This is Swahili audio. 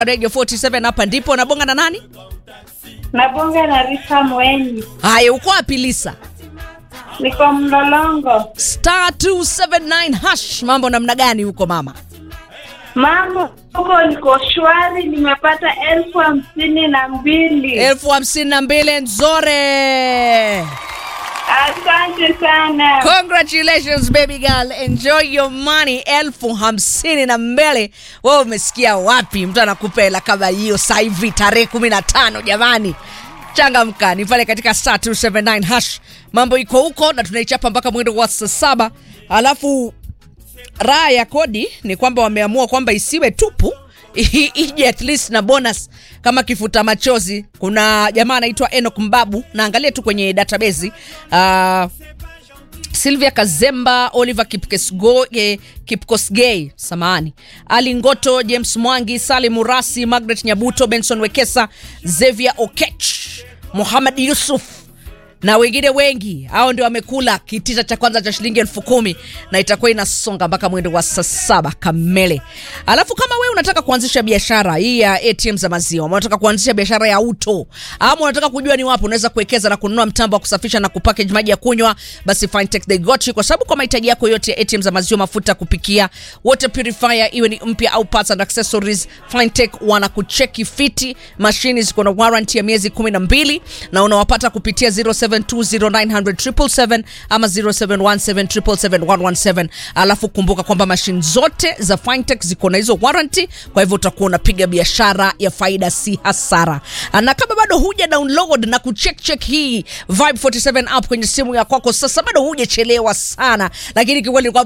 Radio 47 hapa ndipo nabonga na nani? Nabonga na Risa Mweni, Haya, uko wapi Lisa? niko Mlolongo. Star 279 hash, mambo namna gani huko mama? Mambo huko niko shwari, nimepata elfu hamsini na mbili. elfu hamsini na mbili nzore. Asante sana. Congratulations baby girl, enjoy your money. elfu hamsini na mbili. Wewe umesikia wapi? Mtu anakupa hela kama hiyo sasa hivi tarehe kumi na tano jamani. Changamka, ni pale katika star 279 hash. Mambo iko huko na tunaichapa mpaka mwendo wa saa saba. Alafu raha ya kodi ni kwamba wameamua kwamba isiwe tupu i- ije at least na bonus kama kifuta machozi. Kuna jamaa anaitwa Enoch Mbabu, naangalia tu kwenye database uh, Sylvia Kazemba, Oliver Kipkesgo, eh, Kipkosgei, samahani, Ali Ngoto, James Mwangi, Salim Murasi, Margaret Nyabuto, Benson Wekesa, Xavier Okech, Muhammad Yusuf na wengine wengi hao ndio wamekula kitita cha kwanza cha shilingi elfu kumi na itakuwa inasonga mpaka mwendo wa saa saba kamele. Alafu kama wewe unataka kuanzisha biashara hii ya ATM za maziwa, ama unataka kuanzisha biashara ya auto, ama unataka kujua ni wapi unaweza kuwekeza na kununua mtambo wa kusafisha na kupackage maji ya kunywa, basi Fintech they got you, kwa sababu kwa mahitaji yako yote ya ATM za maziwa, mafuta ya kupikia, water purifier, iwe ni mpya au parts and accessories, Fintech wanakucheki fiti. Mashini ziko na warranty ya miezi 12 na unawapata kupitia 0720900777 ama 0717771117. Alafu kumbuka kwamba mashine zote za Fintech ziko na hizo warranty, kwa hivyo utakuwa unapiga biashara ya faida, si hasara. Na kama bado huja download na kucheck check hii Vibe 47 app kwenye simu ya kwako, sasa bado hujachelewa sana, lakini kikweli